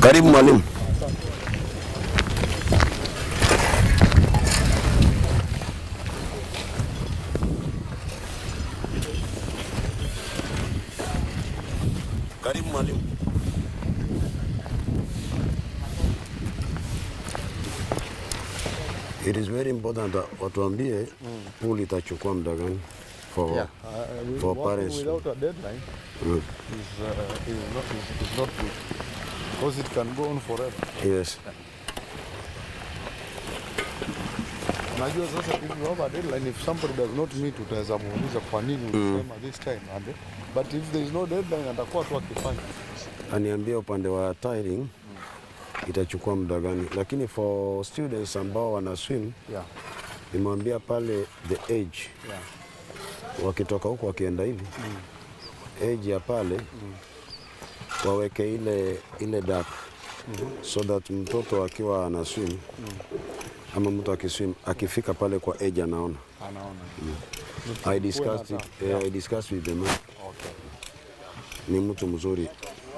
Karibu mwalimu. Karibu mwalimu. It is very important that watuambie pool itachukua muda gani for Yeah, uh, we- for working parents. without a deadline Mm. is, uh, is, not, is, is not good because it can go on forever. Yes. Unajua sasa if you have a deadline, if somebody does not meet, utaweza muuliza kwa nini ulisema this time and but if there is no deadline, atakuwa tu akifanya. Aniambia upande wa tiling itachukua muda gani, lakini for students ambao wana swim Yeah, nimwambia pale the age yeah. wakitoka huko wakienda hivi age ya pale waweke ile ile dark so that mtoto akiwa ana swim ama mtu akiswim akifika pale kwa age anaona. Anaona. I discussed it, Yeah. eh, I discussed with the man. Okay. Ni mtu mzuri.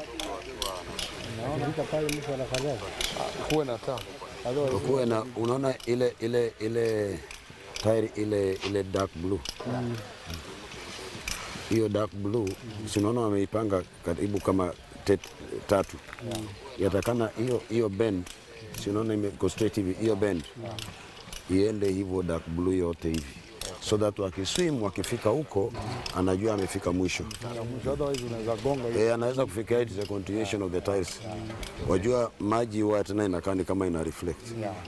Kuwe na taa. Otherwise, Kuwe na unaona ile ile ile tire ile ile dark blue hiyo dark blue si unaona wameipanga karibu kama tet, tatu yatakana hiyo hiyo bend si unaona iko straight hivi hiyo bend iende hivyo dark blue yote hivi so that wakiswim wakifika huko anajua amefika mwisho ya mwisho, otherwise unaweza gonga hiyo. Eh, anaweza kufikia it is a continuation of the tiles. Wajua maji huwa tena inakaa ni kama ina reflect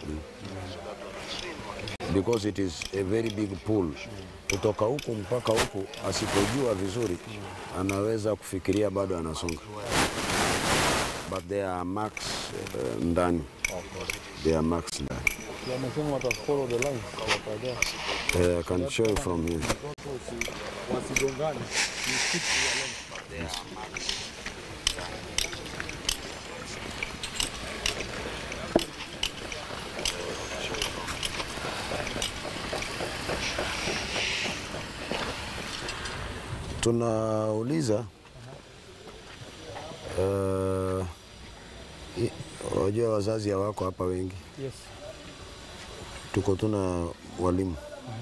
because it is a very big pool. Kutoka huku mpaka huku, asipojua vizuri anaweza kufikiria bado anasonga, but there are marks uh, ndani, there are marks ndani. Wamesema wata follow the lines, watajua. Uh, I can show you from here. Wasigongane. You stick to your lane. Tunauliza uh, i- wajua wazazi hawako hapa wengi, Yes. tuko tuna walimu.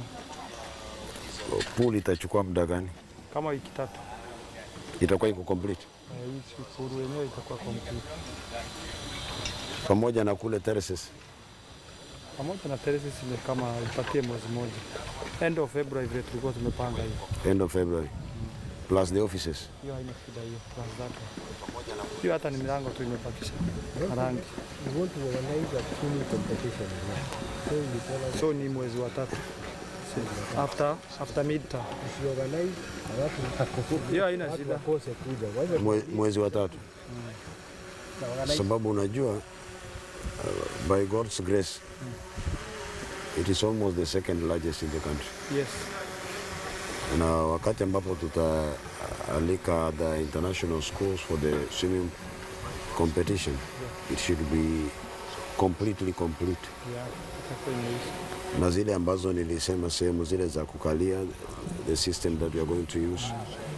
Pool itachukua muda gani? Kama wiki tatu. Itakuwa iko complete Eh, Hii sikuru yenyewe itakuwa complete. pamoja na kule terraces. Pamoja na terraces ni kama ipatie mwezi mmoja. End of February vile tulikuwa tumepanga hiyo. end of February plus the offices. Hiyo haina shida hiyo. Plus zake. Hiyo hata ni milango tu imebakisha. Na rangi. We want to organize a swimming competition. So you tell us So ni mwezi wa tatu. After after midterm. if you organize, alafu Hiyo haina watu shida. wakose kuja. Wacha Mwe, mwezi wa tatu, na organize sababu unajua uh, by God's grace it is almost the second largest in the country, Yes. na wakati ambapo tutaalika the international schools for the swimming competition it should be completely complete. Yeah. Itakuwa imeisha. na zile ambazo nilisema sehemu zile za kukalia the system that we are going to use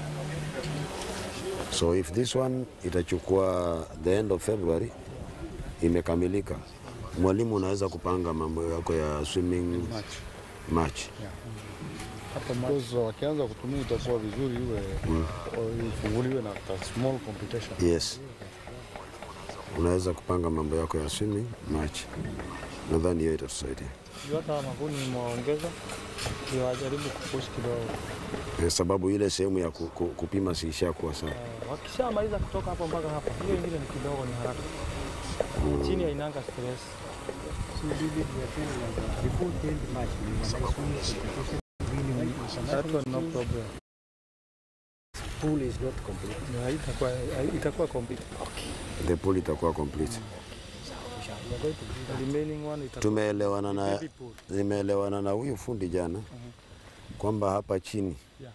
so if this one itachukua the end of February imekamilika mwalimu unaweza kupanga mambo yako ya swimming match Hapo March. Because wakianza kutumia itakuwa vizuri iwe o- ifunguliwe na ka small competition. yes unaweza kupanga mambo yako ya swimming match nadhani hiyo itatusaidia Juu hata mavuni nimewaongeza. Ndio wajaribu kupush kidogo. Eh, sababu ile sehemu ya ku, ku, kupima siisha kuwa sawa Eh, wakishamaliza kutoka hapo mpaka hapa, hiyo ingine ni kidogo, ni haraka. Chini hainanga stress. so we did it we are saying like uh, before 10 March we organize swimming competition. Really, we That one no problem. pool is not complete. Yeah, itakuwa itakuwa complete. the pool itakuwa complete We are going to do The remaining one itakuwa tumeelewana na baby pool. nimeelewana na huyu fundi jana kwamba hapa chini Yeah.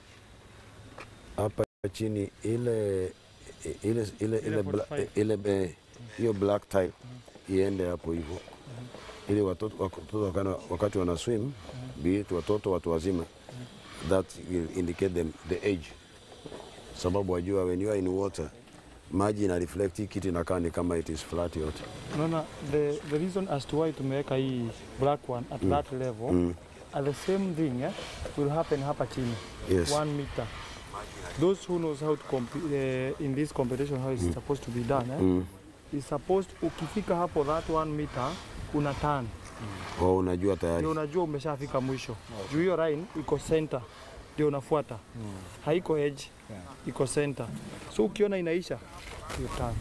hapa chini ile ile ile ile bla- 45. ile be- hiyo black tile iende hapo hivyo ili watoto watoto wakana- wakati wana swim be it watoto watu wazima that will indicate them the age sababu wajua when you are in water maji ina reflect hii kitu inakaa ni kama it is flat yote. Unaona the, the reason as to why tumeweka hii black one at that level Mm. at the same thing eh, will happen hapa chini Yes. one meter. Those who knows how to comp- uh, in this competition how it's supposed to be done eh, Mm. is supposed ukifika hapo that one meter una turn Oh, unajua tayari. ndio unajua umeshafika mwisho juu hiyo line iko center ndio unafuata haiko edge iko center so ukiona inaisha hiyo turn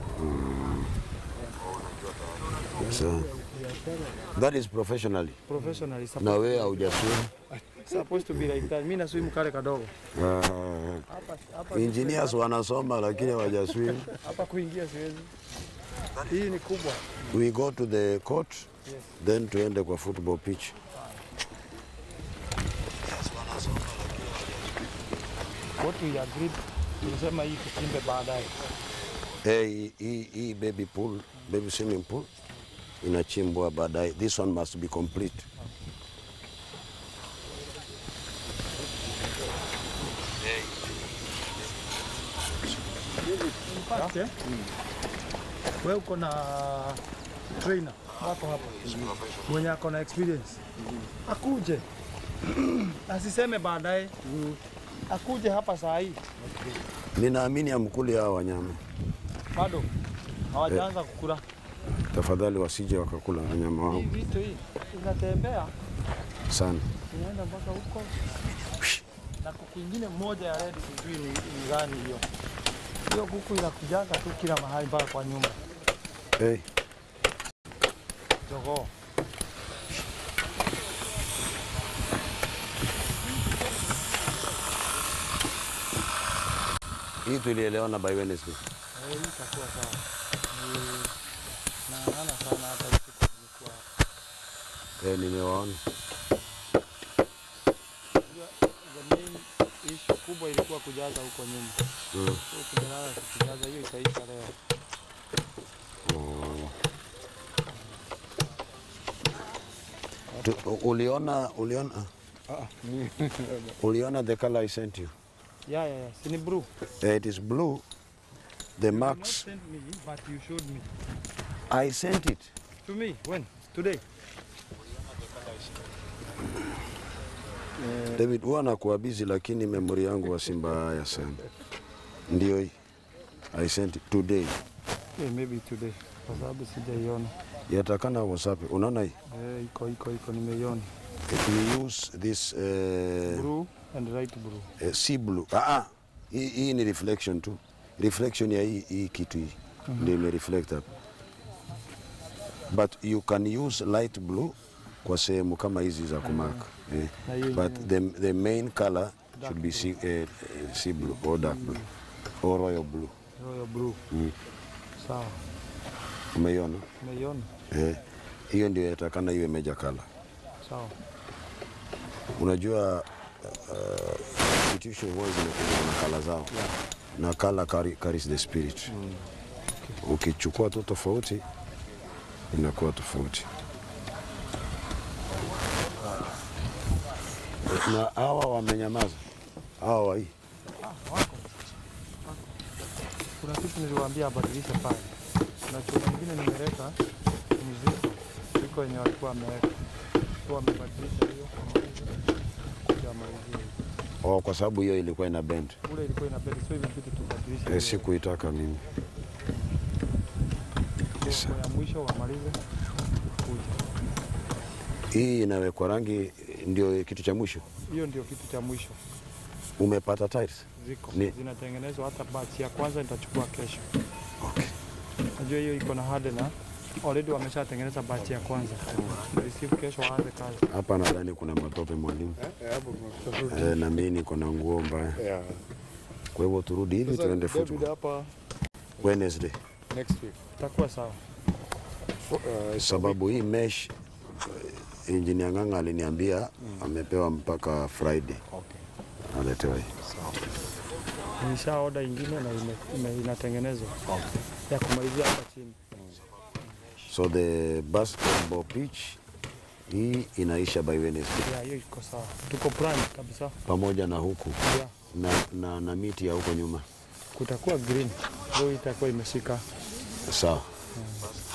So, that is professionally. professionally Na wewe haujaswim. supposed to be like that mimi na swim kale kadogo Uh, hapa hapa engineers wanasoma lakini hawajaswim. hapa kuingia siwezi hii ni kubwa We go to the court Yes. then tuende kwa football pitch. what we agreed tulisema hii tuchimbe baadaye Eh, hii- hii hii baby pool, baby swimming pool inachimbwa baadaye. This one must be complete. fact eh? wewe uko na trainer wako hapa mwenye ako na experience akuje asiseme baadaye akuje hapa saa hii Ninaamini amkuli hawa wanyama. bado hawajaanza kukula Tafadhali wasije wakakula wanyama hii wangu vitu hii inatembea sana. inaenda mpaka huko na kuku ingine moja ya red sijui ni, ni gani hiyo hiyo kuku inakujanga tu kila mahali mpaka kwa nyumba Hey, jogoo hii tulielewana by Wednesday. Eh, hii itakuwa sawa. Ni- Naangana sana hata hii siku tumekuwa Eh, nimewaona. Unajua, the main issue kubwa ilikuwa kujaza huko nyuma. Mm. So tumelala tukijaza hiyo itaisha leo. Oh. Tu, uliona uliona uliona the color I sent you. Yeah, yeah, yeah. Si ni blue. Eh, it is blue. The You have not marks sent me, but you showed me. I sent it. To me, when? Today? David, huwa nakuwa busy lakini memory yangu wa Simba haya sana. Ndio hii. I sent it today. Yeah, maybe today. Kwa sababu sijaiona. Yatakana WhatsApp. Unaona hii? Eh, iko iko iko nimeiona. We use this uh, Blue and light blue. uh, sea blue. Ah, ah. Hii, hii ni reflection tu. Reflection ya hii, hii kitu hii ndio ime reflect hapa. But you can use light blue kwa sehemu kama hizi za kumaka. Eh. Na hiyo But the, the main color should be sea, eh, sea blue or dark blue or royal blue. royal blue. Mm. Sawa. Umeiona? Nimeiona. Eh. Hiyo ndio yatakana iwe major color. Sawa. Unajua uh, institution huwa zinakuja na kala zao na kala carry, carries the spirit. Ukichukua tu tofauti inakuwa tofauti. Na hawa wamenyamaza, hawa wa hii Kuna kitu niliwaambia abadilishe pale. Kuna chuo kingine nimeleta mziko iko yenye walikuwa wameweka so wamebadilisha hiyo kuja malizie oh, kwa sababu hiyo ilikuwa ina bend. ule ilikuwa inabidi so imebidi tubadilishe Eh, hiyo. sikuitaka mimi. So, kwa ya mwisho wamalize kuja. Hii inawekwa rangi, ndio kitu cha mwisho. Hiyo ndio kitu cha mwisho Umepata tiles? ziko Ni- zinatengenezwa, hata batch ya kwanza nitachukua kesho. Okay. Najua hiyo iko na hardener already wameshatengeneza batch ya kwanza receive kesho waanze kazi. Hapa nadhani kuna matope mwalimu. Eh, hapo tunatafuta. Eh, na mimi niko na nguo mbaya. Yeah. Kwa hivyo turudi hivi Sasa tuende David football. hapa Wednesday. next week. Itakuwa sawa. Uh, Sababu hii mesh eh, engineer Ng'ang'a aliniambia amepewa mpaka Friday. Okay. Aletewa hii. Nisha order ingine na ime, ime, inatengenezwa ya kumalizia hapa chini. So the basketball pitch hii inaisha by Wednesday Yeah, hiyo iko sawa. Tuko prime kabisa. pamoja na huku Yeah. na, na, na miti ya huko nyuma. kutakuwa green, ndio itakuwa imeshika sawa